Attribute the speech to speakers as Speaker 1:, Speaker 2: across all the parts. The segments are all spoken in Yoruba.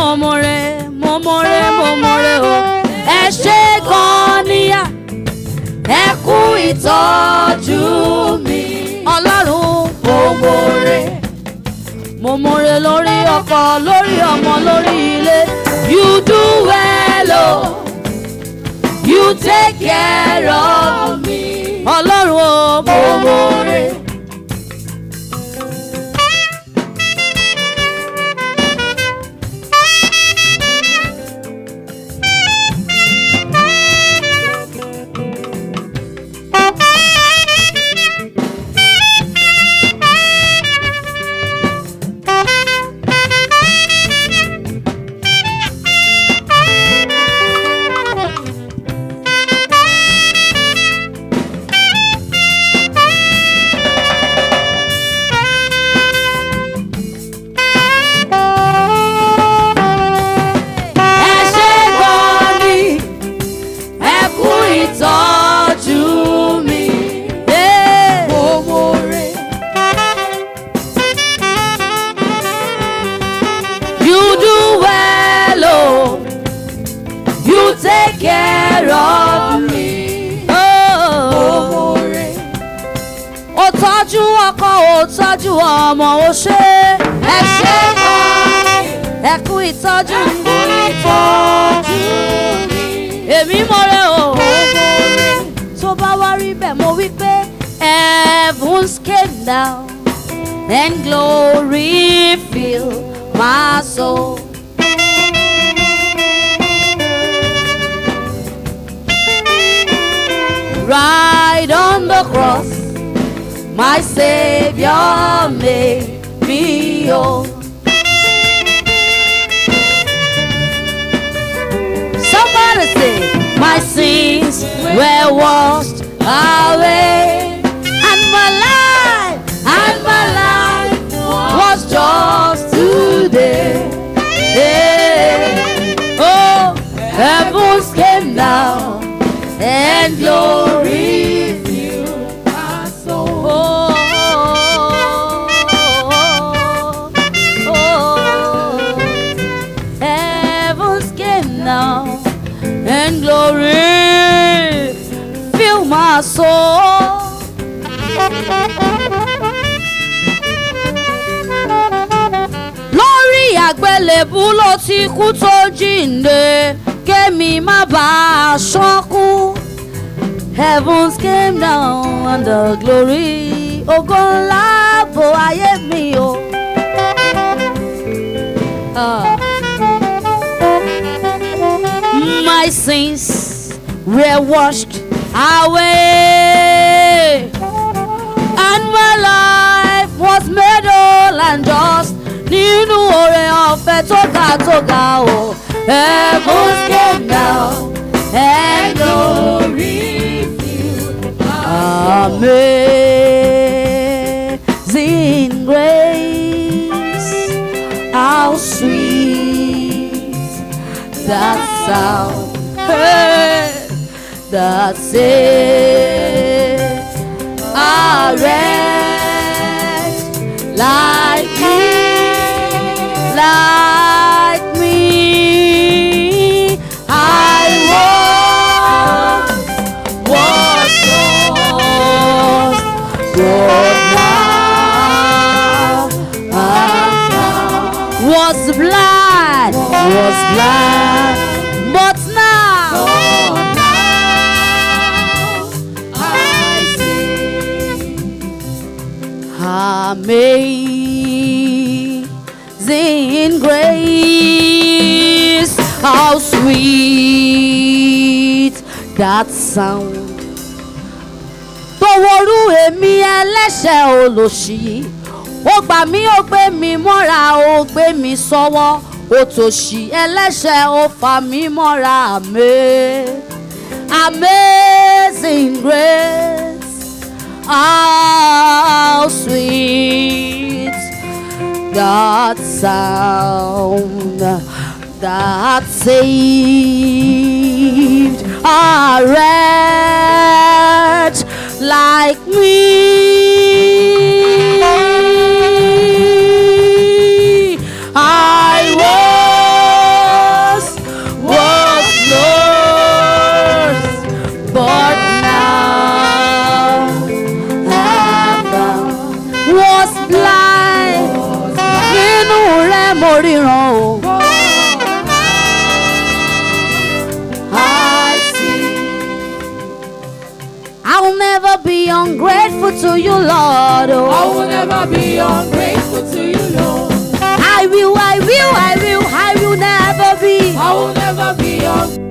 Speaker 1: mo mọ̀rẹ́ mo mọ̀rẹ́ mo mọ̀rẹ́ o ẹ ṣe gan níyà ẹ kú ìtọ́jú mi ọlọ́run mo mọ̀rẹ́ mo mọ̀rẹ́ lórí ọkọ lórí ọmọ lórí ilé you do well o you take care of me ọlọ́run o mo mọ̀rẹ́. ẹ ṣe gan ni ẹ kú ìtọ́jú mi. mo mọ̀rẹ́. You do well, oh. You take care of me. Oh. Ó tọ́jú ọkọ, ó tọ́jú ọmọ, ó ṣe ẹ ṣe gan. Ẹ kú ìtọ́jú mi. Èmi mọ̀rẹ́ o. Tó bá wá rí bẹ́ẹ̀, mo wí pé heavens came down and glory filled my soul. Right on the cross, my Savior made me whole. Somebody say, My sins were washed away, and my life, and my life was just today. Yeah. Oh, heavens came down, and glory filled my soul. Oh, oh, oh, oh. Heavens came down and glory fill my soul. Lórí àgbélébú ló ti kú tó jíǹde kémi má bàa ṣánkú. Heavens came down and the glory ògo ńlá bo ayé mi o. Ah. my sins were washed away, and my life was made whole and just. Nínú oore ọ̀fẹ́ tó ga tó ga o, heavens came down and glory filled Amazing grace, how sweet that sound hey, that saved a wretch like me, like me. I was was lost, but now I'm found. Was blind, was blind, but now, I see. Amazing grace, how sweet that sound. Tọwọ́rú èmi ẹlẹ́ṣẹ̀ olòṣì ó gbà mí ó gbé mi mọ́ra ó gbé mi sọ́wọ́ ó tòṣì ẹlẹ́ṣẹ̀ ó fà mí mọ́ra àmẹ́ amazing grace how sweet that sound that saved a wretch like me. I
Speaker 2: never be ungrateful to you, Lord.
Speaker 1: I will, I will, I will, I will never be.
Speaker 2: I will never be ungrateful.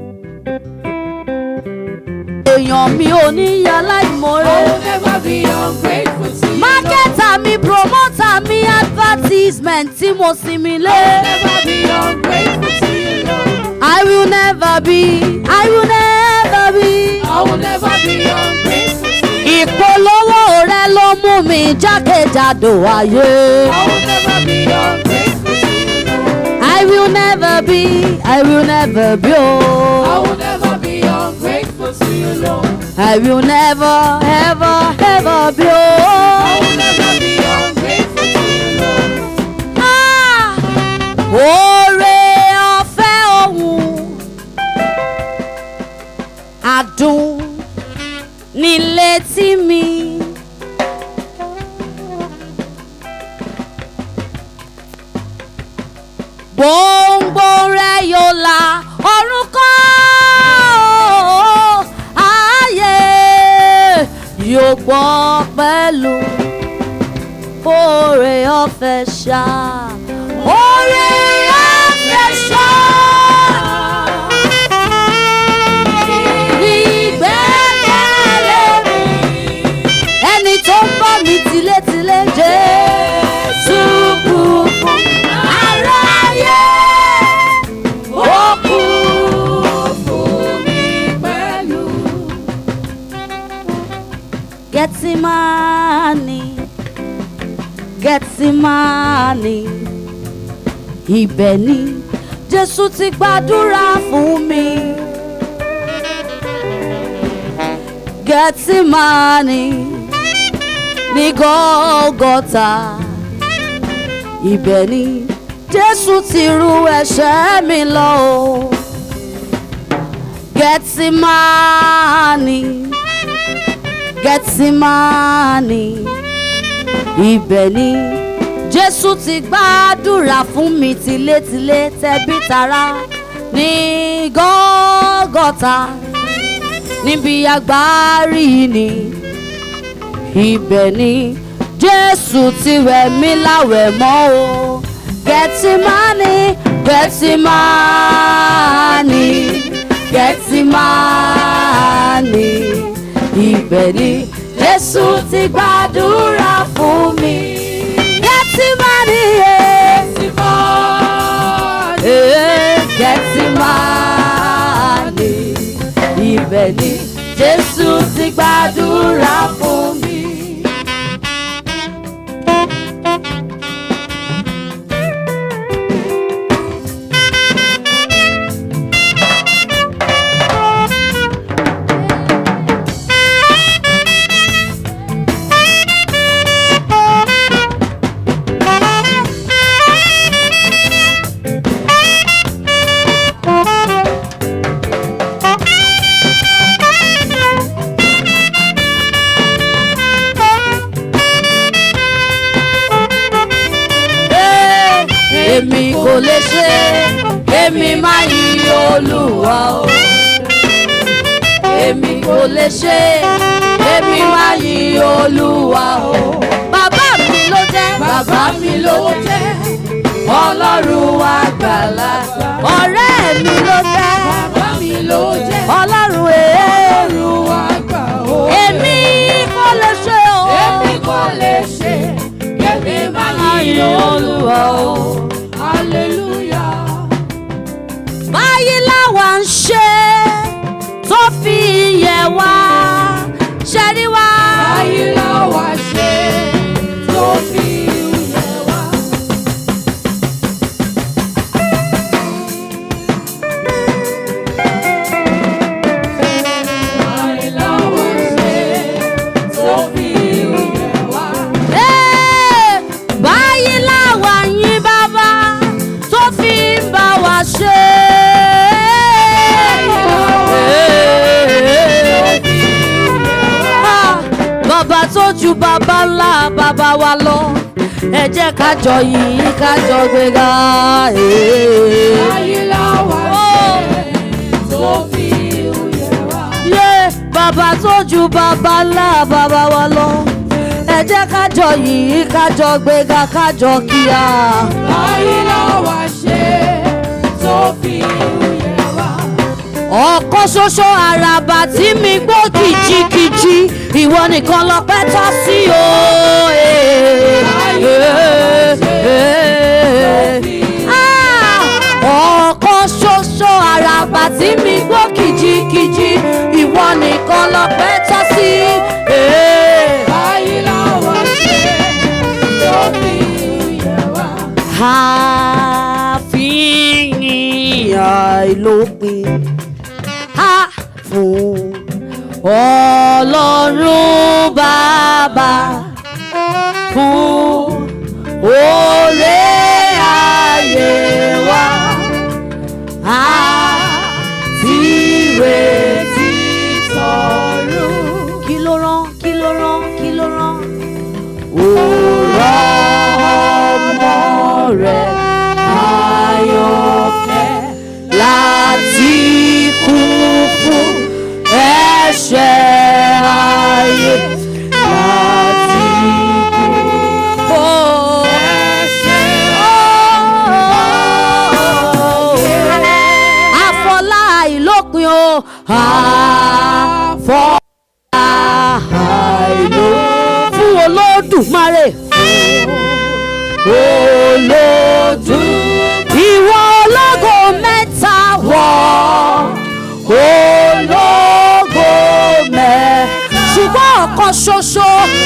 Speaker 1: Èèyàn mi ò ní yà
Speaker 2: I
Speaker 1: láìmọ̀re.
Speaker 2: will never be ungrateful to you, Lord.
Speaker 1: Mákẹ́tà mi, promoter mi, advertisement tí mo sinmi
Speaker 2: I will
Speaker 1: lé.
Speaker 2: never be ungrateful to you, Lord.
Speaker 1: I will never be, I will never be.
Speaker 2: I will never be ungrateful to you.
Speaker 1: Ìpolówó rẹ ló mú mi jákèjádò ayé.
Speaker 2: I will never be ungrateful to you, Lord.
Speaker 1: I will never be, I will never be.
Speaker 2: I
Speaker 1: Oh.
Speaker 2: will never be ungrateful to you, Lord.
Speaker 1: I will never, ever, ever be.
Speaker 2: I
Speaker 1: Oh.
Speaker 2: will never be ungrateful to you, Lord.
Speaker 1: Ah! Oore ọ̀fẹ́ ohun adùn nílé tí mi. Gbòǹgbò rẹ̀ yóò la ọ̀run kọ́ ayé yóò gbọ́ pẹ̀lú oore ọ̀fẹ́ ṣá. Oore ọ̀fẹ́ ṣá. Ìgbẹ́kẹ̀lé mi. Ẹni tó ń bọ̀ mí tilétilé Jésù kú fún aráyé. Ó kú fún mi
Speaker 2: Pẹ̀lú
Speaker 1: Gẹ́tímánì, Gẹ́tímánì, ibẹ̀ ni Jésù ti gbàdúrà fún mi. Gẹ́tímánì ní Gọ́gọ́tà, ibẹ̀ ni Jésù ti ru ẹ̀ṣẹ̀ mi lọ o. Gẹ́tímánì. Gẹ́tímánì ibẹ̀ ni Jésù ti gbàdúrà fún mi tilétilé tẹbí tará ní Gọ́gọ́tà níbi agbárí ni ibẹ̀ ni Jésù ti wẹ̀ mí láwẹ̀ mọ́ o Gẹ́tímánì Gẹ́tímánì Gẹ́tímánì ibẹ̀ ni Jésù ti gbàdúrà fún mi. Gẹ́tímánì yé.
Speaker 2: Gẹ́tímánì.
Speaker 1: Ee, Gẹ́tímánì ibẹ̀ ni Jésù ti gbàdúrà fún mi. Ee, èmi kò lè ṣe èmi máa yí olúwa o èmi kò lè ṣe èmi máa yí olúwa o bàbá mi ló jẹ́ bàbá mi ló jẹ́ ọlọ́run àgbàlá ọ̀rẹ́ mi ló jẹ́
Speaker 2: Bàbá mi ló jẹ́
Speaker 1: ọlọ́run èèrú
Speaker 2: Olúwa gbà ó.
Speaker 1: èmi kò lè ṣe o
Speaker 2: Èmi kò lè ṣe kémi má yí Olúwa o. Hallelujah.
Speaker 1: báyìí làwa ń ṣe tó fi yẹ wá ṣẹ́rí wá.
Speaker 2: Báyìí la wá ṣe tó fi yẹ wá. Báyìí la wá ṣe tó fi yẹ wá.
Speaker 1: Ee, báyìí làwa yín bàbá tó fi ń bá wa ṣe. Ah, bàbá tó ju bàbá ńlá bàbá wa lọ ẹ jẹ́ ká jọ yìí ká jọ gbéga. Ee.
Speaker 2: Báyìí la wá ṣe tó fi yẹ wá.
Speaker 1: yé bàbá tó ju bàbá ńlá bàbá wa lọ ẹ jẹ́ kájọ yìí kájọ gbéga kájọ kíá.
Speaker 2: báyìí làwa ṣe tó fi yẹ wá.
Speaker 1: ọ̀kan ṣoṣo àràbà tí mi gbó kìjikìji ìwọ nìkan lọ́pẹ́ tọ́ sí o. Ah! ọ̀kan ṣoṣo àràbà tí mi gbó kìjikìji ìwọ nìkan lọ́pẹ́ tọ́ sí.
Speaker 2: báyìí làwa ṣe tó fi yẹ wá.
Speaker 1: àfihàn àìlópin á fún ọlọ́run bàbá fún oore ayé wa àti ìrètí tọ̀run. kí ló rán kí ló rán kí ló rán òrọ̀ ọmọ rẹ̀ ayọ̀fẹ́ láti kú fún ẹ̀ṣẹ̀ ayé láti kú fún ẹ̀ṣẹ̀ ayé. Àfọlá ìlópin o àfọlá àìló fún olódùmarè olódù ìwọ ológo mẹ́ta wọ̀ ológo mẹ́ ṣùgbọ́n ọ̀kan ṣoṣo.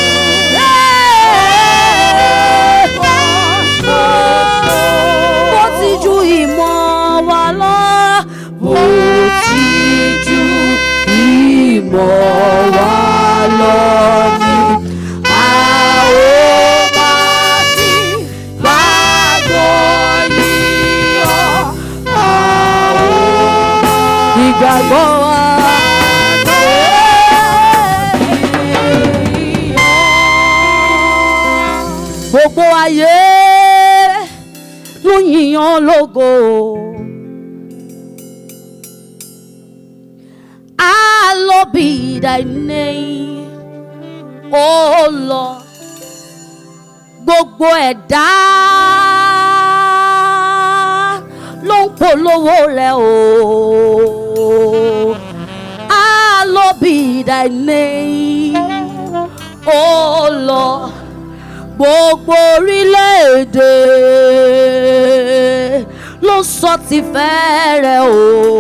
Speaker 1: bó ti ju ìmọ̀ wa lọ bó ti ju ìmọ̀ wa lọ ni a ó máa fi gbàgbọ́ yíyọ a ó ìgbàgbọ́ wa. Gbogbo ayé ló yìnyàn lógo. Hallowed be thy name, O Lord. Gbogbo ẹ̀dá ló ń polówó rẹ̀ o. Hallowed be thy name, O Lord. Gbogbo orílẹ̀-èdè ló sọ ti fẹ́ rẹ̀ o.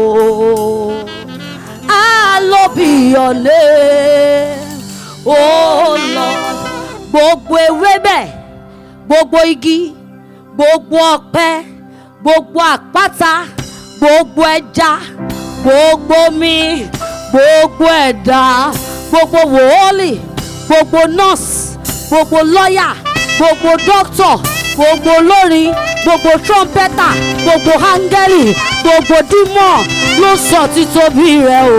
Speaker 1: Hallowed be your name, O Lord. Gbogbo ewébẹ̀, gbogbo igi, gbogbo ọ̀pẹ, gbogbo àpáta, gbogbo ẹja, gbogbo omi, gbogbo ẹ̀dá, gbogbo wòólì, gbogbo nọ́ọ̀sì, gbogbo lọ́yà, gbogbo dókítọ̀, gbogbo olórin, gbogbo trọ́mpẹ́tà, gbogbo áńgẹ́lì, gbogbo dímọ̀ ló sọ títóbi rẹ̀ o.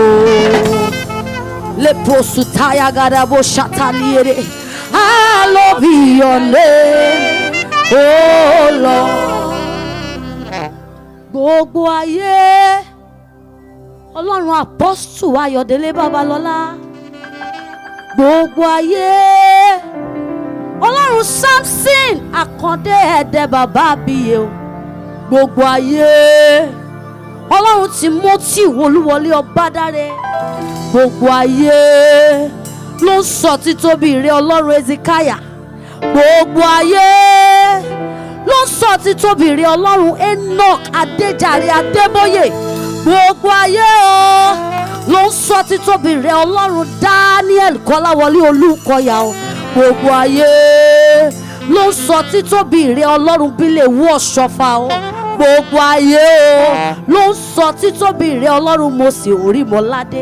Speaker 1: Leprosu taya gadabo shataliere. Hallowed be your name, oh Lord. Gbogbo ayé Ọlọ́run apọ́sù Ayọ̀délé Babalọ́lá. Gbogbo ayé Ọlọ́run Samson Àkàndé Ẹ̀dẹ̀ bàbá àbíyè o. Gbogbo ayé Ọlọ́run Timothy Olúwọlé Ọbádáre gbogbo ayé ló ń sọ títóbi rẹ ọlọ́run ezekiah gbogbo ayé ló ń sọ títóbi rẹ ọlọ́run enoch adéjàre adébóyè gbogbo ayé o ló ń sọ títóbi rẹ ọlọ́run daniel kọ́láwọlé olúkọ̀yà o gbogbo ayé ló ń sọ títóbi rẹ ọlọ́run bílẹ̀ wú ọ̀ṣọ́fà o gbogbo ayé o ló ń sọ títóbi rẹ ọlọ́run mọ̀sí orímọ̀ládé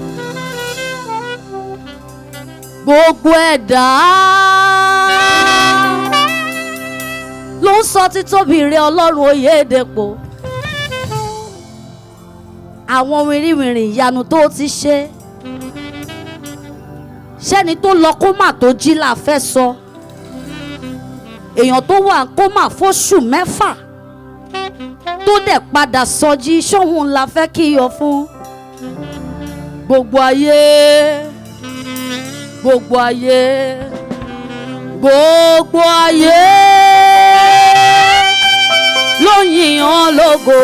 Speaker 1: gbogbo ẹ̀dá ló ń sọ títóbi rẹ ọlọ́run oyèdèpọ̀ àwọn wìrìwìrì ìyanu tó ti ṣe ṣẹ́ni tó lọ kómà tó jí là fẹ́ sọ èèyàn tó wà kómà fóṣù mẹ́fà tó dẹ̀ padà sọjí ṣóhun la fẹ́ kíyọ fún gbogbo ayé gbogbo ayé gbogbo ayé ló yìn ọ́ lógo.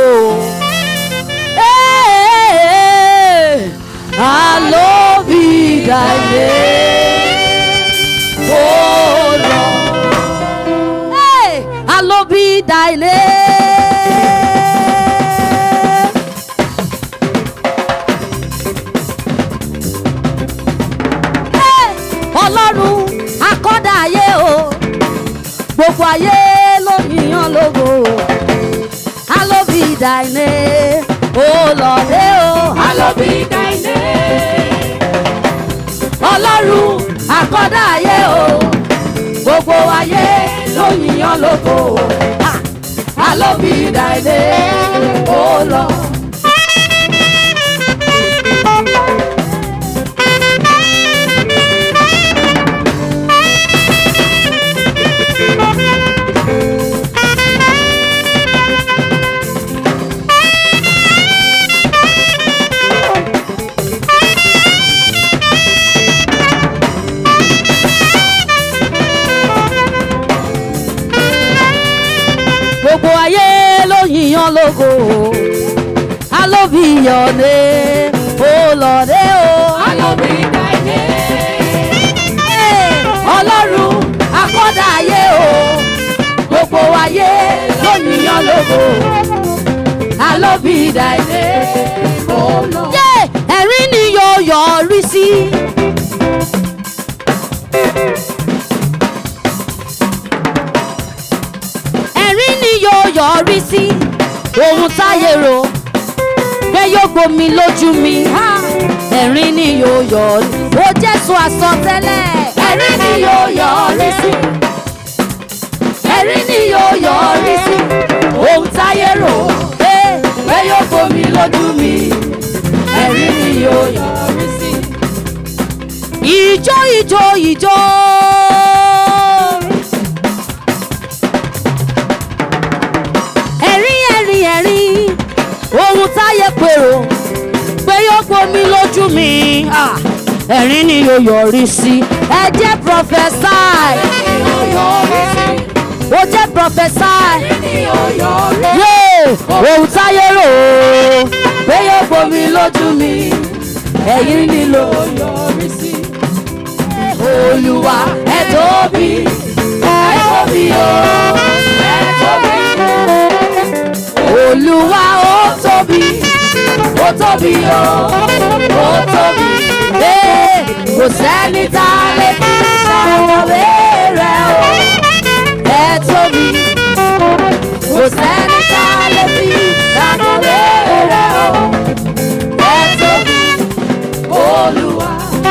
Speaker 1: Hey, hallowed be thy name, oh Lord. Hey, hallowed be thy name. Hey, Ọlọ́run akọ́dá ayé o gbogbo ayé ló yìnyàn lógo hallowed be thy name oh Lord eh, oh
Speaker 2: Hallowed be thy name.
Speaker 1: Ọlọ́run akọ́dá ayé o gbogbo ayé ló yìnyàn lógo Ah, hallowed be thy name oh Lord. gbogbo ayé ló yìnyàn lógo hallowed be your name oh Lord eh, oh.
Speaker 2: Hallowed be thy name.
Speaker 1: Hey, ọlọ́run akọ́dá ayé o gbogbo ayé ló yìnyàn lógo hallowed be thy name
Speaker 2: Oh Lord.
Speaker 1: yeah, ẹ̀rín ni yóò yọrí sí. ẹ̀rín ni yóò yọrí sí ohun táyé rò pé yóò gbomi lójú mi ha! ẹ̀rín ni yóò yọrí ó jésù àsọtẹ́lẹ̀ ẹ̀rín ni yóò yọrí sí ẹ̀rín ni yóò yọrí sí ohun táyé rò pé pé yóò gbomi lójú mi ẹ̀rín ni yóò yọrí sí. ìjó ìjó ìjó. ẹ̀rín ẹ̀rín ẹ̀rín ohun táyé pèrò pé yóò gbomi lójú mi ah, ẹ̀rín ni yóò yọrí sí ẹ jẹ́ prophesy ó jẹ́ prophesy yóò ohun táyé rò ó pé yóò gbomi lójú mi ẹ̀rín ni ló yọrí sí olúwa ẹ tóbi ẹ tóbi o ẹ tóbi olúwa ó tóbi ó tóbi o ó tóbi ee kò sẹ́ni tá a lè fi ṣàkọwé rẹ̀ o ẹ tóbi kò sẹ́ni tá a lè fi ṣàkọwé rẹ̀ o ẹ tóbi olúwa.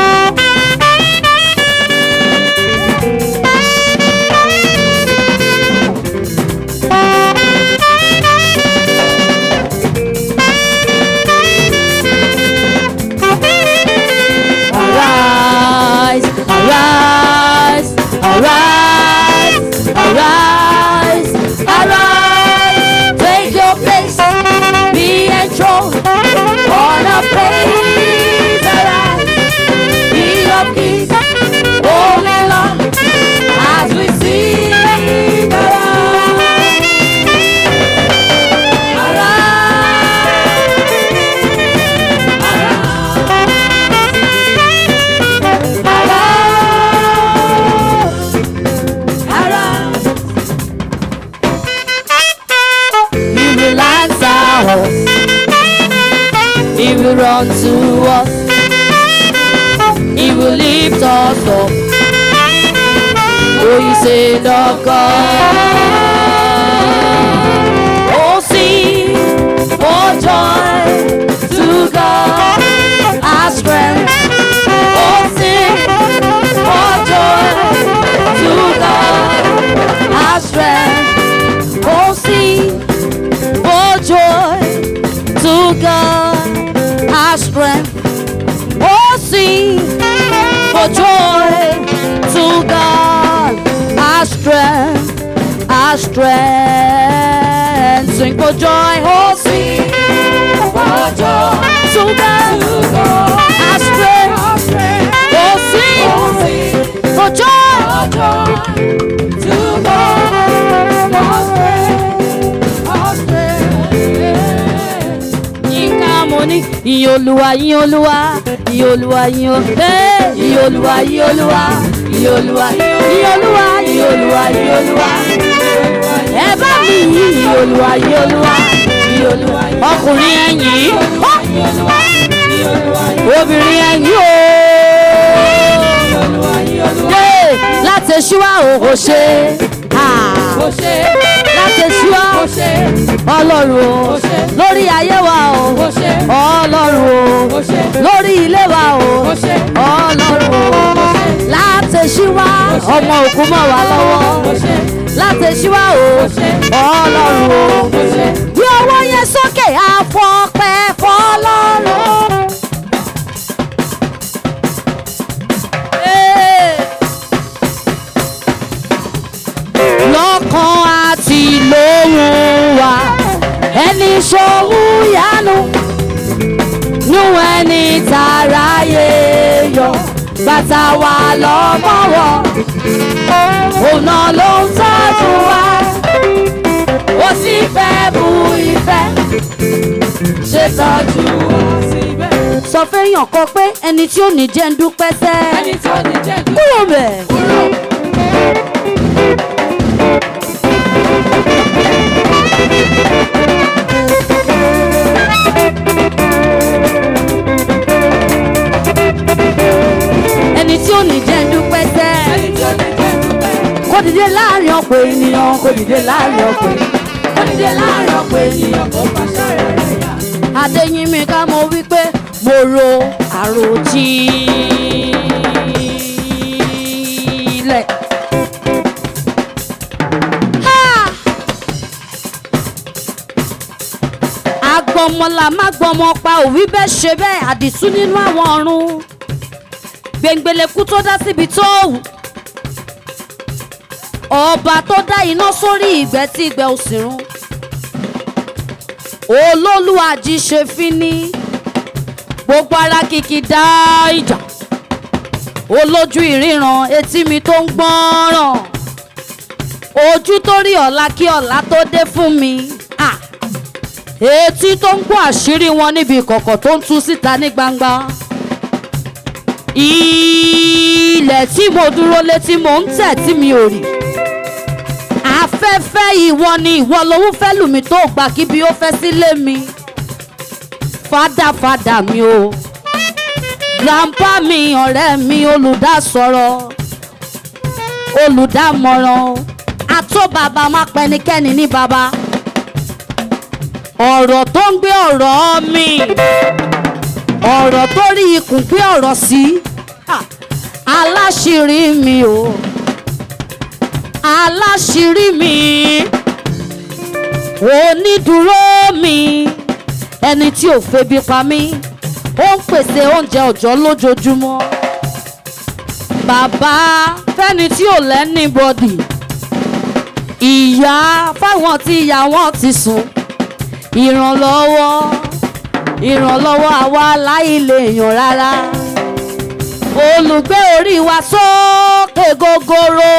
Speaker 1: Arise, arise, arise, arise, arise. Take your place, be enthroned on a praise. Arise, King of kings, Holy Lord, as we sing. Arise, arise, arise. He will answer us. He will run to us. He will lift us up. Oh, you say the God. Oh, sing for joy to God, our strength. Oh, sing for joy to God, our strength. Oh, sing for joy to God, our strength. Oh, sing for joy to God, our strength, our strength. Sing for joy, oh, sing for joy to God, our strength. Oh, sing for joy ìyìn olúwa ìyìn olúwa ìyìn olúwa ìyìn o- Hey! ìyìn olúwa ìyìn olúwa ìyìn olúwa ìyìn olúwa ìyìn olúwa ìyìn olúwa ẹ bá mi yìn ìyìn olúwa ìyìn olúwa ìyìn olúwa ọkùnrin ẹ̀yìn obìnrin ẹ̀yìn o Hey! láti ṣíwá òhò ṣe láti ṣíwá ọlọ́run o lórí ayé wa o ọlọ́run o lórí ilé wa o ọlọ́run o láti ṣíwá ọmọ òkú mọ́ wa lọ́wọ́ láti ṣíwá o ọlọ́run o bí ọwọ́ yẹn sókè àfọ̀pẹ́ fọlọ́run. Hey! lọ́kàn àti lóhùn wa ẹni ṣòwò yánu nú ẹni tàráyé yọ bàtà wà lọ́mọ́wọ́ ọ̀nà ló ń tọ́jú wa ó sì fẹ́ bu ìfẹ́ ṣe tọ́jú wa síbẹ̀. sọ fẹ́yàn kan pé ẹni tí ò ní jẹ́ ń dúpẹ́ sẹ́ kúrò bẹ̀. ẹni tí ò ní jẹ́ ń dúpẹ́ sẹ́ kó dìde láàrin ọ̀pọ̀ ènìyàn kó dìde láàrin ọ̀pọ̀ ènìyàn kó dìde láàrin ọ̀pọ̀ ènìyàn kó pàṣẹ rẹ̀ yá. adéyínmi ká mo wí pé mo ro àròjinlẹ̀. Ha! agbọmọlà má gbọmọ pa òwí bẹ́ẹ̀ ṣe bẹ́ẹ̀ àdìsú nínú àwọn ọ̀run gbẹ̀ngbẹ̀lẹ̀kú tó dá síbi tó wù ọba tó dá iná sórí ìgbẹ́ tí ìgbẹ́ ò sì run olólùwàjì ṣe fíní gbogbo ara kìkì dá ìjà olójú ìríran etí mi tó ń gbọ́ràn ojú tó rí ọ̀la kí ọ̀la tó dé fún mi Ah! etí tó ń gbọ́ àṣírí wọn níbi ìkọ̀kọ̀ tó ń tú síta ní gbangba ilẹ̀ tí mo dúró lé tí mo ń tẹ̀ tí mi ò rí afẹ́fẹ́ ìwọ ni ìwọ lówó fẹ́ lù mí tó gbà kí bí ó fẹ́ sílé mi fádàfádà mi o grandpa mi ọ̀rẹ́ mi olùdásọ̀rọ̀ olùdámọ̀ràn àtó bàbá má pẹnikẹ́ni ní bàbá ọ̀rọ̀ tó ń gbé ọ̀rọ̀ mi ọ̀rọ̀ tó rí ikùn pé ọ̀rọ̀ sí Ha! aláṣírí mi o aláṣírí mi onídùúró mi ẹni tí ò febi pa mí ó ń pèsè oúnjẹ ọ̀jọ́ lójoojúmọ́ bàbá fẹ́ni tí ò lẹ́ni bọ́dì ìyá fáwọn tí ìyá wọn ti sùn ìrànlọ́wọ́ ìrànlọ́wọ́ àwa láì lè yàn rárá olùgbé orí wa sókè gogoro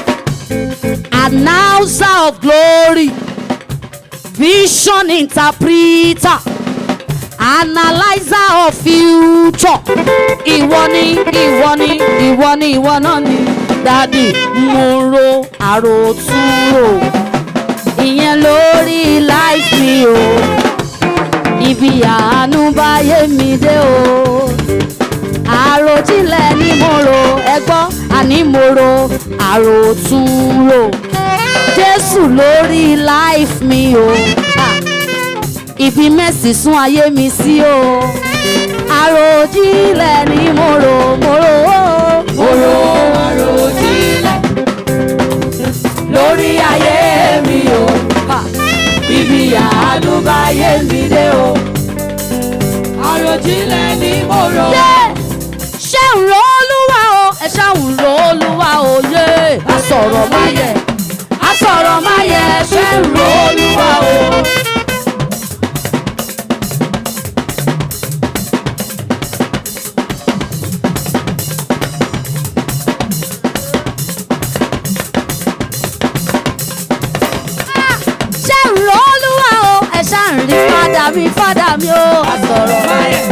Speaker 1: announcer of glory vision interpreter analyzer of future ìwọ ni ìwọ ni ìwọ ni ìwọ náà ni dádì mo ro àròtúrò ìyẹn lórí life mi o ibi àánú báyé mi dé o àròjinlẹ̀ ni mo rò ẹgbọ́ àní mo rò àròtúnrò jésù lórí life mi o Ah, ibi mẹ́sì sún ayé mi sí o àròjinlẹ̀ ni mo rò mo rò ó mo rò
Speaker 2: àròjinlẹ̀ lórí ayé mi o
Speaker 1: Ah,
Speaker 2: ibi àánú báyé mi dé o àròjinlẹ̀ ni mo rò
Speaker 1: yé ṣé ń ro olúwa o ẹ ṣá ń ro olúwa o yé àsọ̀rọ̀ máa yẹ àsọ̀rọ̀ máa yẹ ṣé ń ro olúwa o. ṣé ń ro olúwa o ẹ ṣá ń rí fádà mi fádà mi o àsọ̀rọ̀ máa yẹ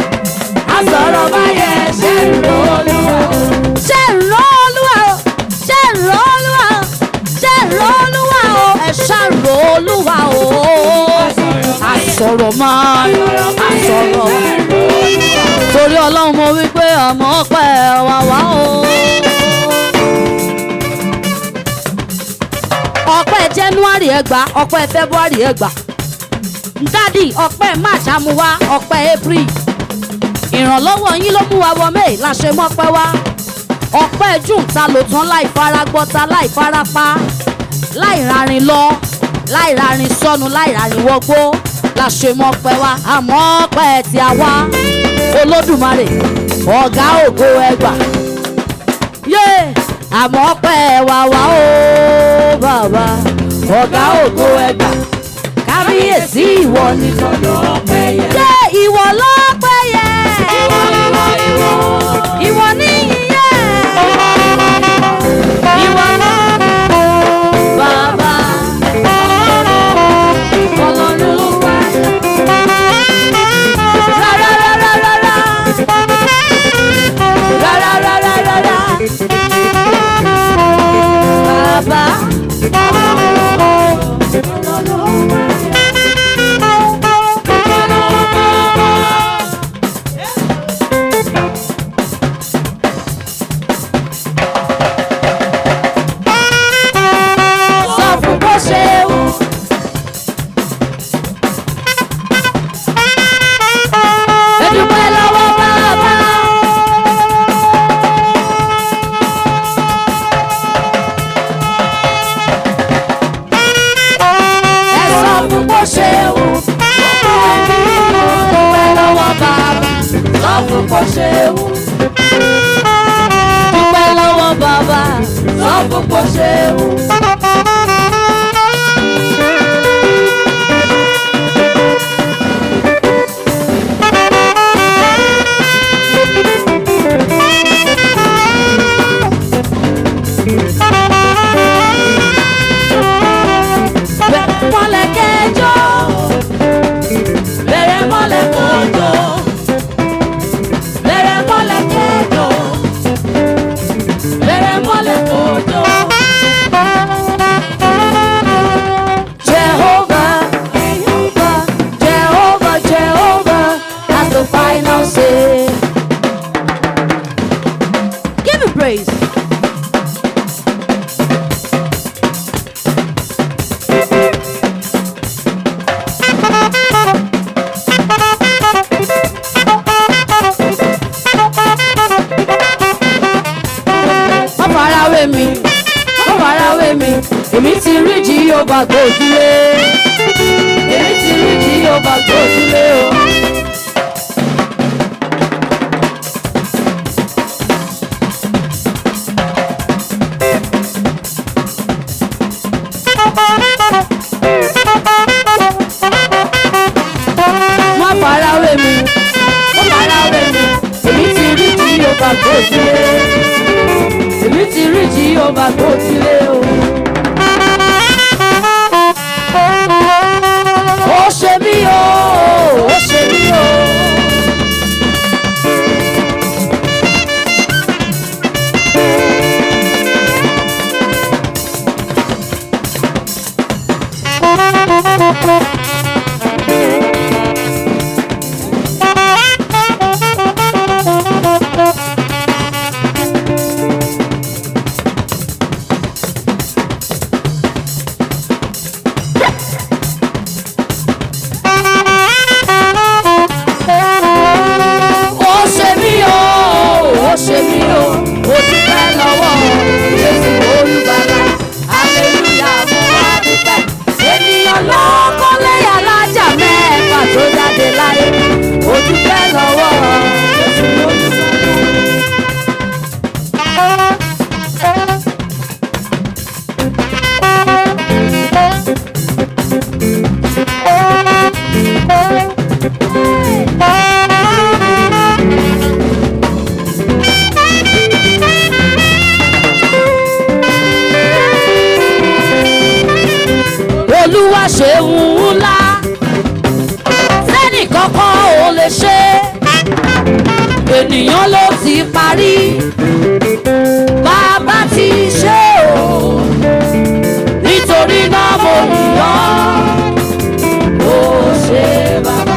Speaker 2: sọ̀rọ̀ báyẹn ṣe ń ro olúwa.
Speaker 1: ṣe ìró olúwa o ṣe ìró olúwa o ṣe ìró olúwa o ẹ ṣàrò olúwa o àsọ̀rọ̀ máa àsọ̀rọ̀ torí ọlọ́run mo wí pé àmọ́ pẹ́ wá wá o. ọpẹ́ january ẹgbà ọpẹ́ february ẹgbà dádì ọpẹ́ march amúwá ọpẹ́ april ìrànlọ́wọ́ yín ló mú wa wọ may la ṣe mọ́pẹ́ wá ọpẹ́ june ta lò tán láì fara gbọ́ta láì fara pa láì rarin lọ láì rarin sọnù láì rarin wọgbó la ṣe mọ́pẹ́ wá àmọ́ ọpẹ́ tí a wá olódùmarè ọ̀gá ògo ẹgbà yé àmọ́ ọpẹ́ wà wá o bàbá ọ̀gá ògo ẹgbà kábíyèsí ìwọ ni
Speaker 2: Sọ̀rọ̀ ọpẹ́ yẹn.
Speaker 1: jẹ́ ìwọ lọ́pẹ́ yẹ
Speaker 2: Ìwọ ìwọ ìwọ.
Speaker 1: ìwọ ní yíyẹ ìwọ náà bàbá ọlọ́run wá rárá rárá rárá rárá rárá rárá bàbá sọ fún bó ṣe wù. ẹ dúpẹ́ lọ́wọ́ bàbá. ẹ sọ fún bó ṣe wù. dúpẹ́ lọ́wọ́ bàbá. sọ fún bó ṣe wù. dúpẹ́ lọ́wọ́ bàbá. sọ fún bó ṣe wù. bẹ̀rẹ̀ mọ́lẹ̀ kẹjọ bẹ̀rẹ̀ mọ́lẹ̀ kọjọ bẹ̀rẹ̀ mọ́lẹ̀ kẹjọ bẹ̀rẹ̀ mọ́lẹ̀ kọjọ. Jehovah, Jehovah, Jehovah, Jehovah has the final say. Give him praise. wọ́n fara wé mi wọ́n fara wé mi èmi ti rí jí yóò bá gbòdúlé èmi ti rí jí yóò bá gbòdúlé o. wọ́n fara wé mi wọ́n fara wé mi èmi ti rí jí yóò bá gbòdúlé èmi ti rí jí ọba tó ti lé o. ó ṣe mí o ó ṣe mí o. ó ṣe mí o ó ṣe mí o ó dúpẹ́ lọ́wọ́ Jésù olùgbàlà aleluya mo wá dúpẹ́ ènìyàn ló kọ́lé alájà mẹ́fà tó jáde láyé ó dúpẹ́ lọ́wọ́ Jésù olùgbàlà. olúwa ṣeun ńlá sẹ́nì kankan ò lè ṣe ènìyàn ló ti parí bàbá ti ṣe o nítorí náà mo yàn ó ṣe bàbá.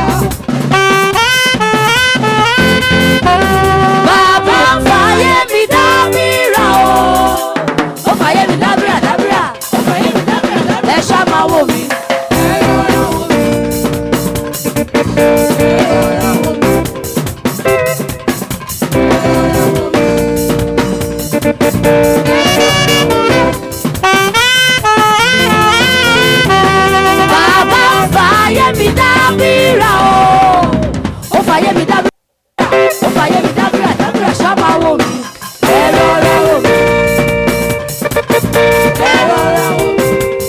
Speaker 1: bàbá fàyè mi dábìrà o ó fàyè mi dábìrà dábìrà ó fàyè mi dábìrà dábìrà ẹ ṣá máa wò mí. bàbá fàyè mi dábìrà o ó fàyè mi dábìrà ó fàyè mi dábìrà dábìrà ṣá máa wò mí. ẹ rọra wò mí. ẹ rọra wò mí.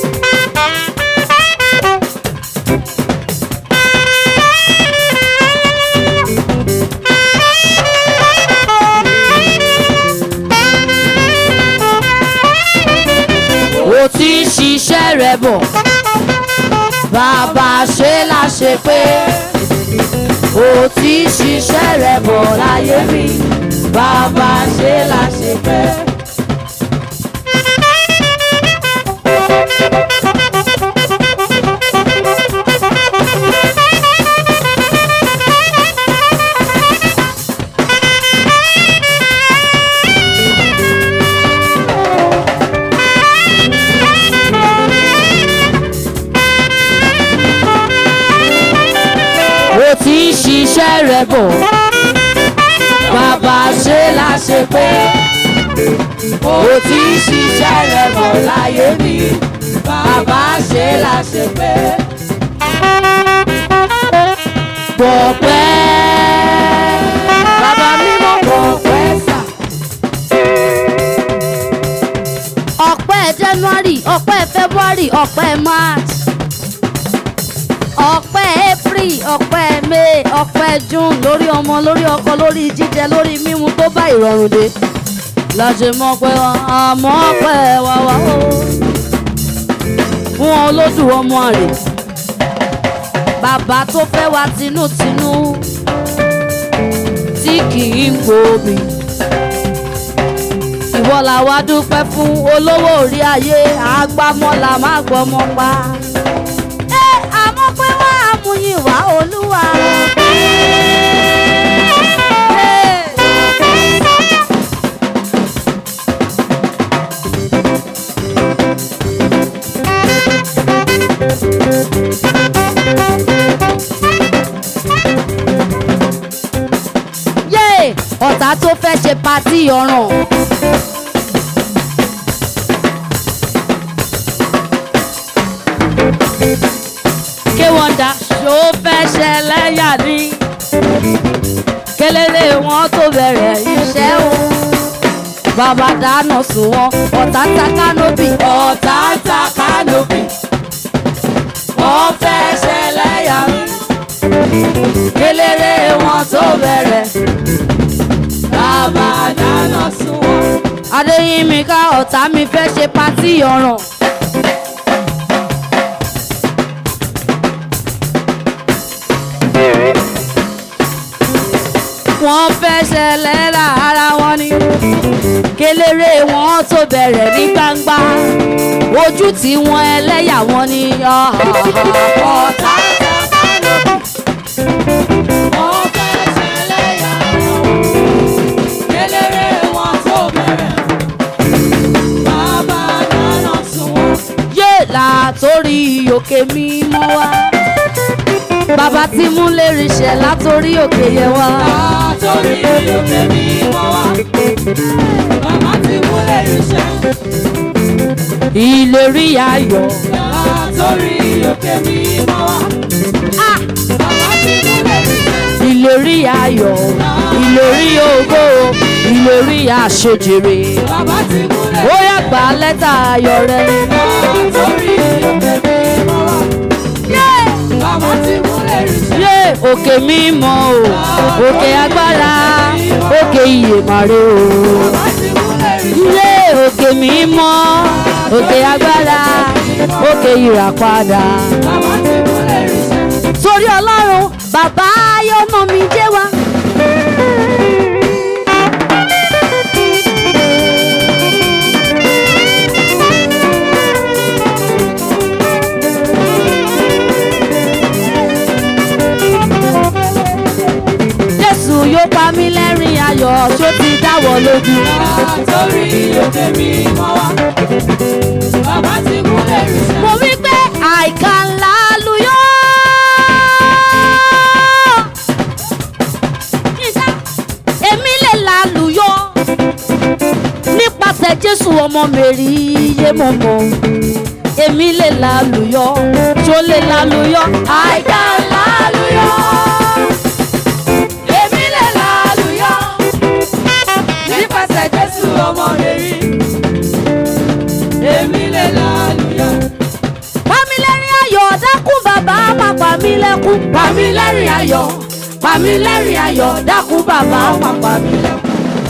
Speaker 1: ó ti ń ṣiṣẹ́ rẹ̀ bọ̀ bàbá ṣe la ṣe pé ó ti ń ṣiṣẹ́ rẹ̀ bọ̀ láyé mi bàbá ṣe la ṣe pé. ó ti ń ṣiṣẹ́ rẹ̀ bọ̀ bàbá ṣe la ṣe pé ó ti ń ṣiṣẹ́ rẹ̀ bọ̀ láyé mi bàbá ṣe la ṣe pé. Bọ̀pẹ́ bàbá mímọ́ bọ̀pẹ́ sà. Ọpẹ́ January, ọpẹ́ February, ọpẹ́ March ọpẹ́ april ọpẹ́ may ọpẹ́ june lórí ọmọ lórí ọkọ lórí jíjẹ lórí mímu tó bá ìrọ̀rùn dé láṣẹ mọ̀ pé wa àmọ́ ọpẹ́ wa wá o fún olódù ọmọ àrè bàbá tó fẹ́ wa tinútinú tí kì í gbòòbí ìwọ làwa dúpẹ́ fún olówó orí ayé àgbámọ́lá má gbọ́mọ́ pa ẹ àmọ́ pé wá àmúyìn wá olúwa. yé ọ̀tá tó fẹ́ ṣe patí ọ̀ràn. ké wọ́n dá ṣó fẹ́ ṣẹlẹ̀ yà ní. kélélé wọn tó bẹ̀rẹ̀ iṣẹ́ o. bàbá dáná sùn wọn ọ̀tá ta kánópì. ọ̀tá ta kánópì. wọ́n fẹ́ ṣẹlẹ̀ yà ní. kélélé wọn tó bẹ̀rẹ̀. bàbá dáná sùn wọn. adéyínmi ká ọ̀tá mi fẹ́ ṣe patí ọ̀ràn. wọ́n fẹ́ ṣẹlẹ̀ lára wọn ni kéléré wọn tó bẹ̀rẹ̀ ní gbangba ojú tí wọ́n ẹlẹ́yà wọn ni ọ̀tá wọ́n fẹ́ ṣẹlẹ̀ yàrá kéléré wọn tó bẹ̀rẹ̀ bàbá dáná sun wọn. yé látòrí òkè mímọ́ wá bàbá tí mú lérí ṣẹ látòrí òkè yẹ wá.
Speaker 2: Látòrí òkè mímọ́ wá. Bàbá ti múlẹ̀ iṣẹ́.
Speaker 1: ìlérí ayọ̀
Speaker 2: Látòrí òkè mímọ́ wá.
Speaker 1: ah,
Speaker 2: Bàbá ti múlẹ̀ iṣẹ́.
Speaker 1: ìlérí ayọ̀ ìlérí ògo ìlérí àṣejèrè
Speaker 2: Bàbá ti múlẹ̀
Speaker 1: ó yá gba lẹ́tà ayọ̀ rẹ.
Speaker 2: Látòrí òkè mímọ́ wá. Bàbá ti múlẹ̀ iṣẹ́.
Speaker 1: yé òkè mímọ́ o òkè agbára òkè iyèmàrè o.
Speaker 2: Bàbá ti múlẹ̀ iṣẹ́.
Speaker 1: ilé òkè mímọ́ òkè agbára òkè ìràpadà.
Speaker 2: Bàbá ti múlẹ̀ iṣẹ́.
Speaker 1: torí ọlọ́run bàbá yọ̀nà mi jẹ́ wa. ṣó ti dáwọ́ lójú.
Speaker 2: Àtòrí òkè mi mọ́ wá. Bàbá ti mú lẹ́rìí sẹ́.
Speaker 1: mo wí pé àìkà ńlá luyọ́. èmi lè lálùyọ́ nípasẹ̀ jésù ọmọ mẹ́rí yé mo mọ̀ èmi lè lálùyọ́ tó lè lálùyọ́ àìkà ńlá luyọ́.
Speaker 2: Èmi lè lálùyọ́. Nípasẹ̀ Jésù ọmọ rẹ̀ rí. Èmi lè lálùyọ́.
Speaker 1: pamílẹ́rìn ayọ̀ dákun bàbá má pa mí lẹ́kún.
Speaker 2: Pàmílẹ́rìn ayọ̀. Pàmílẹ́rìn ayọ̀. Dákun bàbá má pa mí lẹ́kún.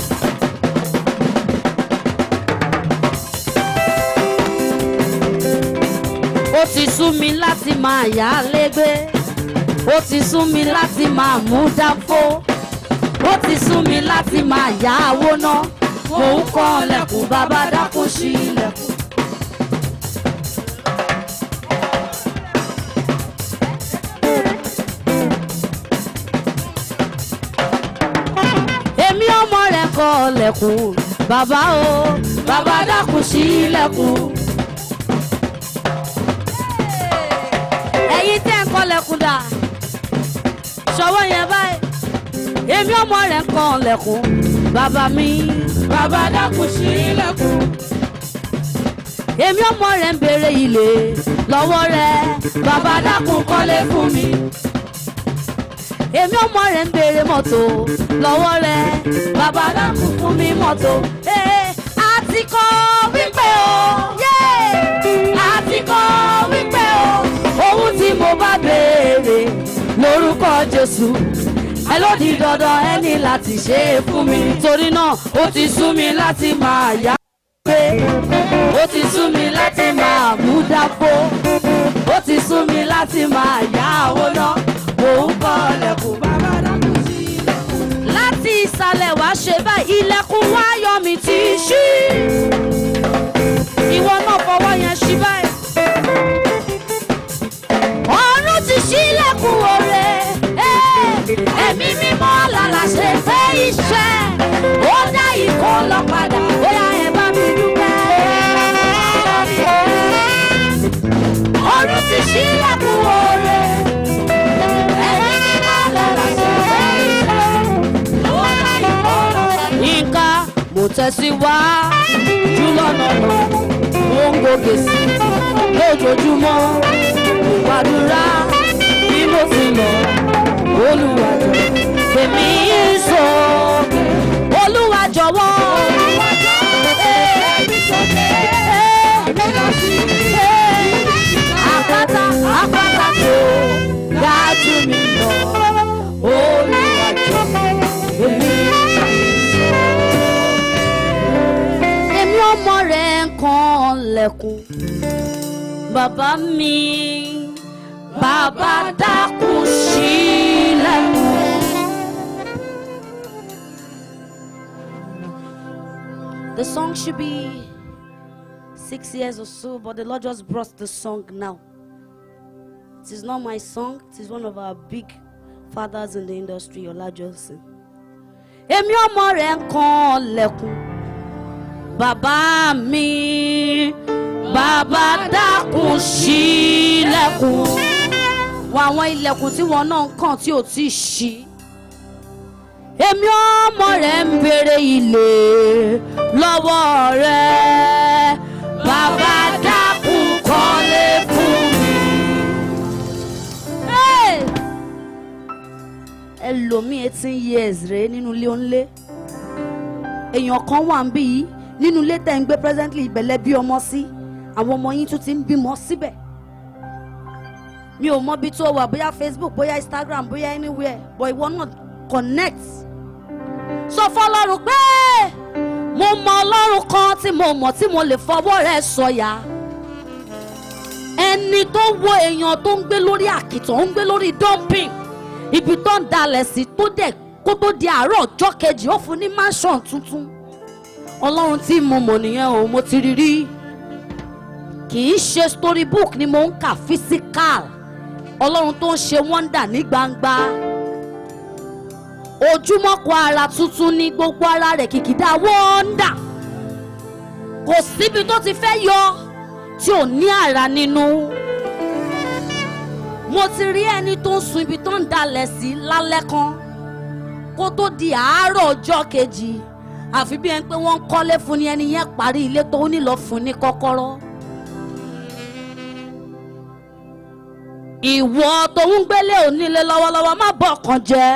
Speaker 1: ó ti sú mi láti máa yá légbé ó ti sú mi láti máa mú dáfó ó ti sú mi láti máa yá owó ná mò ń kọ́ ọlẹ́kùn bàbá dákun sí ilẹ̀kùn. èmi ọmọ rẹ̀ kọ́ ọlẹ́kùn bàbá o bàbá dákun sí ilẹ̀kùn. ẹ̀yin tẹ́ ń kọ́lẹ̀kùn dà ṣọwọ́ yẹn báyìí èmi ọmọ rẹ̀ ń kan lẹ̀kùn bàbá mi
Speaker 2: Bàbá dákun ṣí ilẹ̀kùn.
Speaker 1: èmi ọmọ rẹ̀ ń béèrè ilé lọ́wọ́ rẹ̀ bàbá dákun kọ́lé fún mi èmi ọmọ rẹ̀ ń béèrè mọ́tò lọ́wọ́ rẹ̀ bàbá dákun fún mi mọ́tò ee àti kọ́ wípé o yéé àti kọ́ wípé o ohun tí mo bá béèrè lórúkọ Jésù ẹ ló di dandan ẹ ní láti ṣe é fún mi torí náà ó ti sú mi láti máa yá pé ó ti sú mi láti máa mú dápò ó ti sú mi láti máa yá owó náà mò ń kọ́ ọlẹ́kùn
Speaker 2: Bàbá dákun ṣí ilẹ̀kùn.
Speaker 1: láti ìsàlẹ̀ wá ṣe báyìí ilẹ̀kùn wá yọ mi ti ṣí ìwọ náà fọwọ́ yẹn ṣí báyìí. ọ̀run ti ṣí ilẹ̀kùn oore ẹ̀mí mímọ́ lálá ṣe fẹ́ iṣẹ́ ó dá ikọ̀ lọ padà bóyá ẹ bá mi dúpẹ́. ọ̀run ti ṣí ilẹ̀kùn oore ẹ̀mí mímọ́ lálá ṣe fẹ́ iṣẹ́ ó dá ikọ̀ lọ padà. yínká mo tẹ̀síwájú lọ́nà náà mo ń gòkè sí lójoojúmọ́ mo gbàdúrà bí mo ti lọ olùwàjọ èmi sókè olúwa jọ̀wọ́. Àpáta àpáta tó dájú mi lọ olùwàjọ èmi èmi ọmọ rẹ̀ ń kan lẹ̀kùn bàbá mi bàbá dákun ṣílẹ̀kùn. The song should be six years or so, but the Lord just brought the song now. It is not my song, it is one of our big fathers in the industry, Ola Johnson. Èmi ọmọ rẹ̀ ń kan lẹ̀kùn bàbá mi bàbá dákun ṣílẹ̀kùn wọ àwọn ilẹ̀kùn tí wọn náà ń kàn tí ò tí ì ṣí èmi ọmọ rẹ̀ ń béèrè ilé lọ́wọ́ rẹ̀ bàbá dákun kọ́lé fún mi. Hey! ẹlòmíì eighteen years rèé nínú ilé onílé èèyàn kan wà ń bí yìí nínú ilé tẹ̀ ń gbé presently ìbẹ̀lẹ̀ bí ọmọ sí àwọn ọmọ yín tún ti ń bímọ síbẹ̀ mi ò mọ bí tó wà bóyá Facebook bóyá Instagram bóyá anywhere but ìwọ náà connect sọ fọlọ́run pé mo mọ ọlọ́run kan tí mo mọ̀ tí mo lè fọwọ́ rẹ̀ sọ̀yà ẹni tó wo èèyàn tó ń gbé lórí àkìtàn ó ń gbé lórí dumping ibi tó ń dalẹ̀ sí tó dẹ̀ kó tó di àárọ̀ ọjọ́ kejì ó fún ní mansion tuntun ọlọ́run tí mo mọ̀ nìyẹn o mo ti rí rí kì í ṣe storybook ni mo ń kà physical ọlọ́run tó ń ṣe wonder ní gbangba ojúmọ́ kan ara tuntun ni gbogbo ara rẹ̀ kìkìdá wọ́ndà kò síbi tó ti fẹ́ yọ tí ò ní àrà nínú mo ti rí ẹni tó ń sun ibi tó ń dalẹ̀ sí lálẹ́ kan kó tó di àárọ̀ ọjọ́ kejì àfi bí ẹni pé wọ́n ń kọ́lé fún ni ẹni yẹn parí ilé tó ní lọ fún ní kọ́kọ́rọ́. ìwọ tó ń gbélé onílé lọ́wọ́lọ́wọ́ má bọ̀kàn jẹ́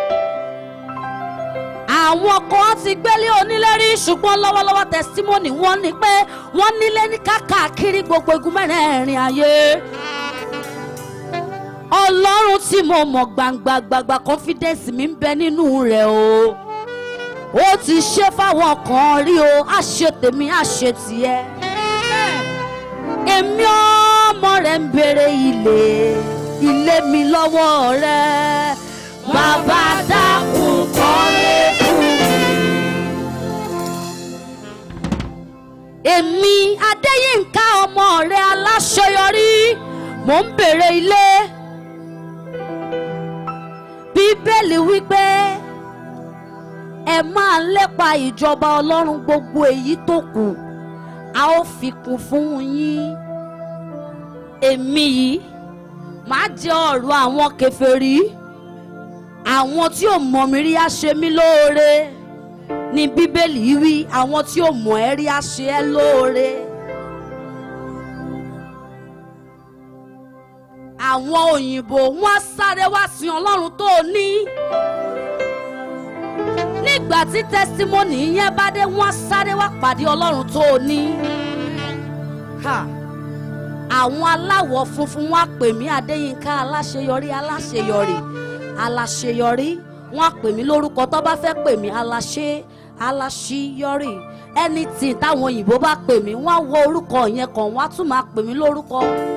Speaker 1: àwọn kan ti gbélé onílé rí ṣùgbọ́n lọ́wọ́lọ́wọ́ tẹsítímọ́nì wọn ni pé wọ́n nílé ní káàkiri gbogbo igun mẹ́rẹ̀ẹ̀rin ayé ọlọ́run tí mo mọ̀ gbangba gbangba confidence mi ń bẹ nínú rẹ̀ o ó ti ṣe fáwọn kan rí o á ṣe tèmi á ṣe tiẹ̀ èmi ọmọ rẹ̀ ń béèrè ilé ilé mi lọ́wọ́ rẹ̀ bàbá dákun kọ́lé fún mi. èmi adéyínká ọmọ rẹ̀ aláṣeyọrí mò ń béèrè ilé bíbélì wípé ẹ máa lépa ìjọba ọlọ́run gbogbo èyí tó kù a ó fi kún fún yín èmi yìí máa jẹ ọ̀rọ̀ àwọn kèfèrí àwọn tí ò mọ̀ mí rí á ṣe mí lóore ní bíbélì wí àwọn tí ò mọ̀ ẹ́ rí á ṣe ẹ́ lóore. àwọn òyìnbó wọn á sáré wá sin ọlọ́run tó o ní. nígbà tí tẹ́sítímọ́nì yẹn bá dé wọ́n á sáré wá pàdé ọlọ́run tó o ní. Ha! àwọn aláwọ̀ funfun wọn á pè mí adéyínká aláṣeyọrí aláṣeyọrí aláṣeyọrí wọn á pè mí lórúkọ tó bá fẹ́ pè mí aláṣe aláṣeyọrí anything táwọn òyìnbó bá pè mí wọ́n á wọ orúkọ yẹn kàn wọ́n á tún máa pè mí lórúkọ.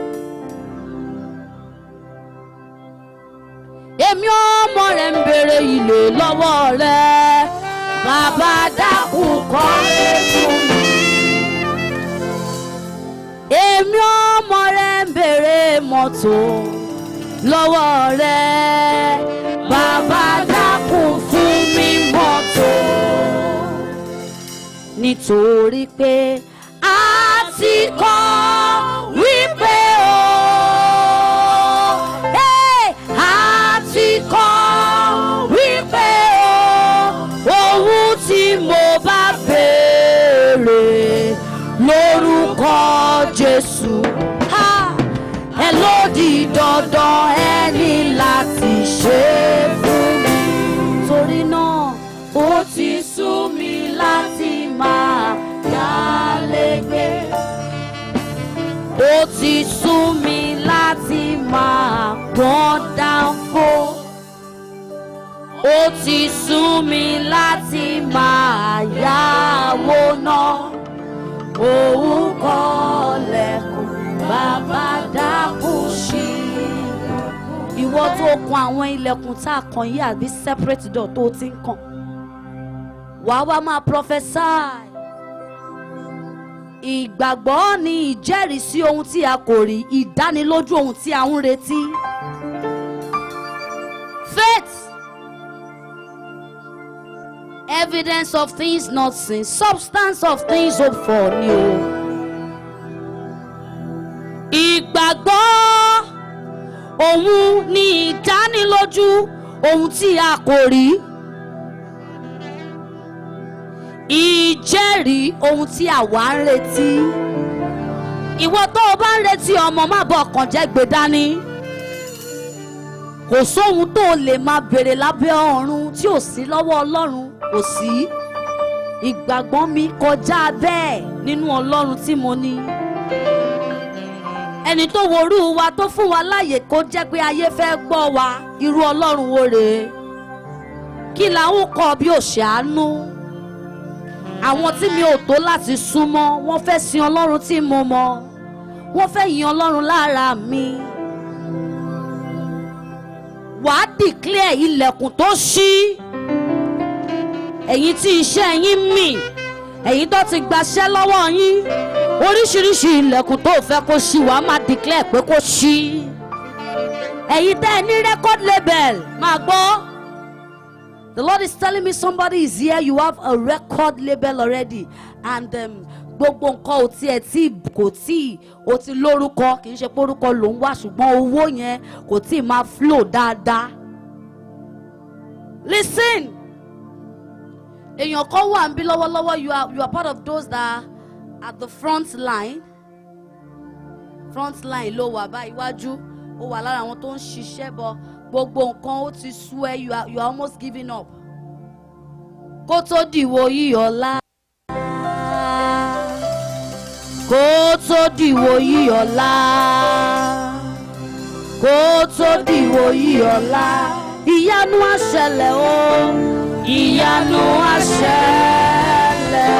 Speaker 1: èmi ọmọ rẹ̀ ń béèrè ilé lọ́wọ́ rẹ̀ bàbá dákun kọ́lé fún mi. èmi ọmọ rẹ̀ ń béèrè mọ́tò lọ́wọ́ rẹ̀ bàbá dákun fún mi mọ́tò. nítorí pé a ti kọ́ wípé o. Hey! a ti kọ́ wípé o ohun tí mo bá béèrè lórúkọ Jésù ha ẹ ló di dandan ẹ ní láti ṣe é fún mi torí náà ó ti sú mi láti máa yálégbé ó ti sú mi láti máa gbọ́n dáńfó. ó ti sú mi láti máa yáwó náà. òun kọ́lẹ̀kùn bàbá dákun ṣí. ìwọ tó kan àwọn ilẹ̀kùn tá a kàn yí àbí separate door tó o ti ń kàn. wàá wá máa prophesy ìgbàgbọ́ ni ìjẹ́rìísí ohun tí a kò rí ìdánilójú ohun tí a ń retí. faith evidence of things not seen substance of things hoped for ni o. ìgbàgbọ́ òun ni ìdánilójú ohun tí a kò rí ìjẹ́rìí ohun tí àwa ń retí. ìwọ tó o bá ń retí ọmọ má bọ ọkàn jẹ́ gbé dání. kò sóhun tó o lè máa béèrè lábẹ́ ọ̀run tí ò sí lọ́wọ́ ọlọ́run kò sí. ìgbàgbọ́ mi kọjá bẹ́ẹ̀ nínú ọlọ́run tí mo ní. ẹni tó worú wa tó fún wa láàyè kó jẹ́ pé ayé fẹ́ gbọ́ wa irú ọlọ́run wo rèé. kí làwọn kọ bí òṣèánú àwọn tí mi ò tó láti súnmọ́ wọ́n fẹ́ sin ọlọ́run tí mo mọ̀ wọ́n fẹ́ yin ọlọ́run lára mi. wàá dìklẹ̀ ilẹ̀kùn tó ṣí ẹ̀yin tí iṣẹ́ yín mì ẹ̀yin tó ti gbaṣẹ́ lọ́wọ́ yín oríṣiríṣi ilẹ̀kùn tó fẹ́ kó ṣí wàá máa dìklẹ̀ pé kó ṣí ẹ̀yin tẹ́ ẹ ní record label máa gbọ́ The Lord is telling me somebody is here, you have a record label already. And um, gbogbo nǹkan ò tiẹ̀ tí kò tí o ti lórúkọ kì í ṣe pé orúkọ ló ń wá ṣùgbọ́n owó yẹn kò tí máa flow dáadáa. Listen, èèyàn kan wà níbí lọ́wọ́lọ́wọ́ you are you are part of those that are at the front line front line ló wà bá iwájú ó wà lára àwọn tó ń ṣiṣẹ́ bọ̀ gbogbo nǹkan ó ti sú ẹ you are you are almost giving up kó tó dìwò yíyọ̀lá kó tó dìwò yíyọ̀lá kó tó dìwò yíyọ̀lá ìyanu á ṣẹlẹ̀ o ìyanu á ṣẹlẹ̀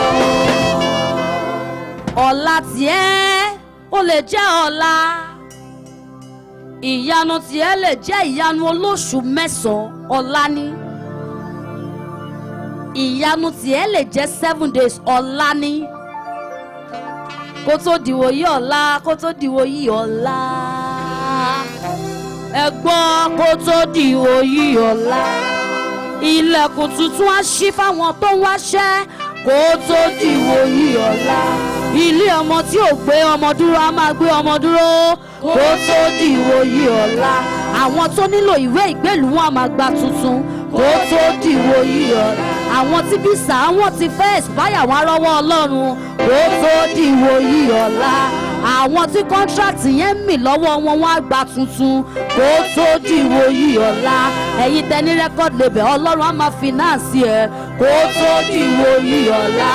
Speaker 1: o ọ̀la tiẹ̀ ó lè jẹ́ ọ̀la ìyanu tiẹ̀ lè jẹ́ ìyanu olóṣù mẹ́sàn-án ọ̀la ni ìyanu tiẹ̀ lè jẹ́ seven days ọ̀la ni kó tó dìwò yí ọ̀la kó tó dìwò yí ọ̀la ẹ gbọ́ kó tó dìwò yí ọ̀la ilẹ̀kùn tuntun á ṣí fáwọn tó ń wáṣẹ́ kó tó dìwò yí ọ̀la ilé ọmọ tí ò gbé ọmọ dúró á máa gbé ọmọ dúró kó tó dìwò yí ọ̀la àwọn tó nílò ìwé ìgbélùú wọn á máa gba tuntun kó tó dìwò yí ọ̀la àwọn tí bísà wọn ti fẹ́ expire wọn rọ́wọ́ ọlọ́run kó tó dìwò yí ọ̀la àwọn tí kọ́ńtrákì yẹn ń mì lọ́wọ́ wọn wọn á gba tuntun kó tó dìwò yí ọ̀la ẹ̀yin tẹ ní record label ọlọ́run á máa finance ẹ̀ kó tó dìwò yí ọ̀la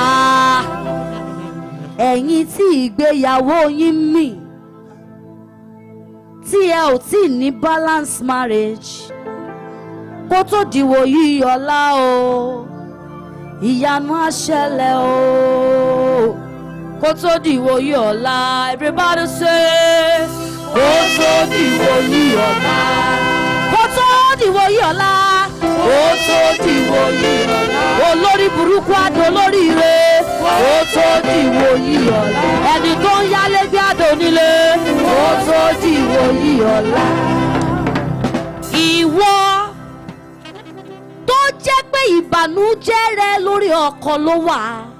Speaker 1: ẹ̀yin tí ìgbéyàwó yín mì tí ẹ ò tí ì ní balance marriage kó tó dìwò yí ọ̀la o ìyanu á ṣẹlẹ̀ o kó tó dìwò yí ọ̀la everybody say kó tó dìwò yí ọ̀la kó tó dìwò yí ọ̀la kó tó dìwò yí ọ̀la olórí burúkú àdó lórí ire kó tó dìwò yí ọ̀la ẹni tó ń yálé bí àdó nílé kó tó dìwò yí ọ̀la ìwọ tó jẹ́ pé ìbànújẹ́ rẹ lórí ọkọ ló wà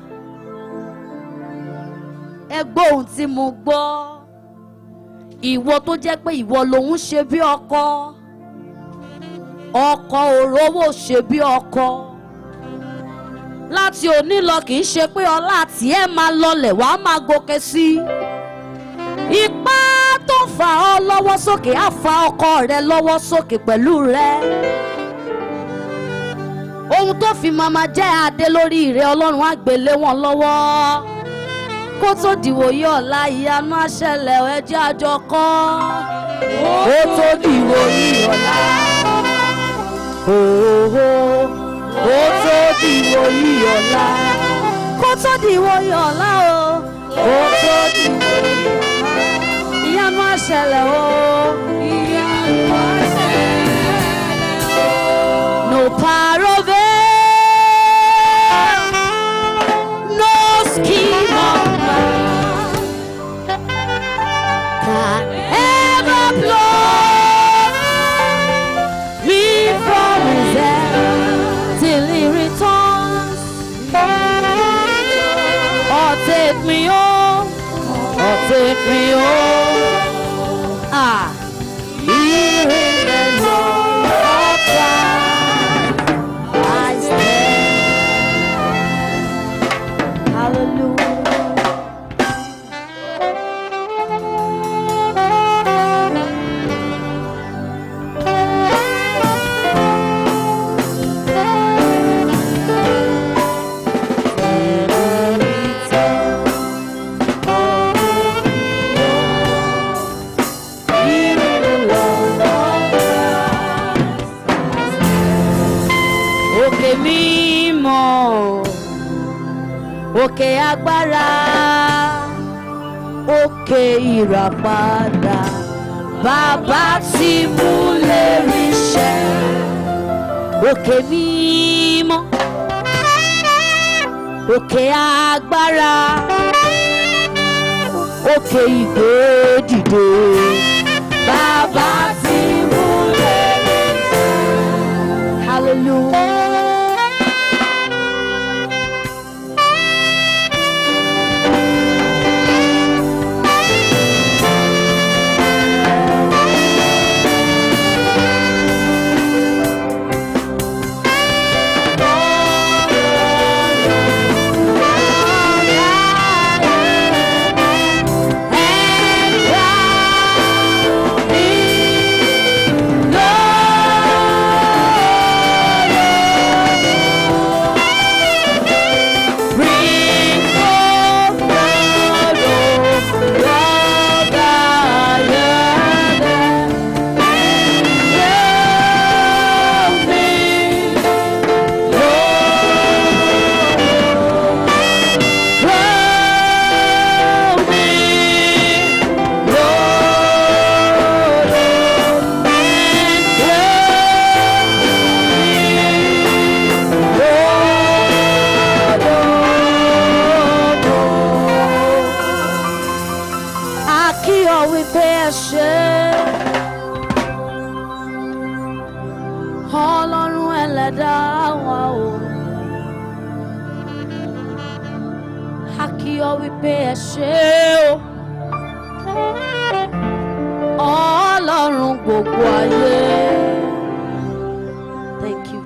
Speaker 1: ẹ gbọ́ ohun tí mo gbọ́ ìwọ tó jẹ́ pé ìwọ lòun ṣe bí ọkọ ọkọ òrówó ṣe bí ọkọ láti òní lọ kì í ṣe pé ọlá tiẹ̀ máa lọlẹ̀ wàá máa gòkè sí i ipá tó fà ọ́ lọ́wọ́ sókè á fa ọkọ rẹ lọ́wọ́ sókè pẹ̀lú rẹ ohun tó fi mama jẹ́ adé lórí ìrẹ́ ọlọ́run á gbélé wọn lọ́wọ́ kó tó dìwò yí ọ̀la ìyanu àṣẹlẹ̀ ẹjẹ́ àjọ kọ́ kó tó dìwò yí ọ̀la òhò kó tó dìwò yí ọ̀la kó tó dìwò yí ọ̀la o kó tó dìwò yí ọ̀la ìyanu àṣẹlẹ̀ o ìyanu àṣẹlẹ̀ o no parove no scheme of man can ever blow me from his hand till he returns or take me home or take me home ah here in the Lord of Christ I stand hallelujah òkè mímọ́ òkè agbára òkè ìràpadà bàbá tí mú lè ríṣẹ́ òkè mímọ́ òkè agbára òkè ìgbé dìde bàbá tí mú lè ríṣẹ́ hallelujah. ẹlẹ́dá wa o. a kí ọ wípé ẹ ṣé o. ọlọ́run gbogbo ayé. thank you